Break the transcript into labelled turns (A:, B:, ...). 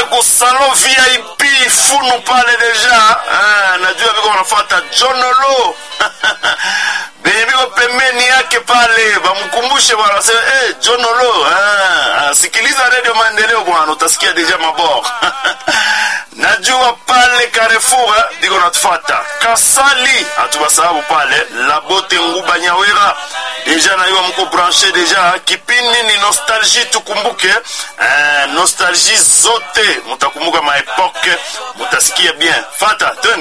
A: ku salon vip funu pale deja ah, najua viko wanafuata jonolo benye biko pembeni yake pale bamkumbushe bwana waseme hey, jonolo ah, ah, sikiliza redio maendeleo bwana utasikia deja mabor najua pale Carrefour diko natufata Kasali hatubasababu pale Labote Nguba Nyawera deja naiwa mko branche deja kipindi ni nostalgie tukumbuke eh, nostalgie zote mutakumbuka maepoke mutasikia bien fata twende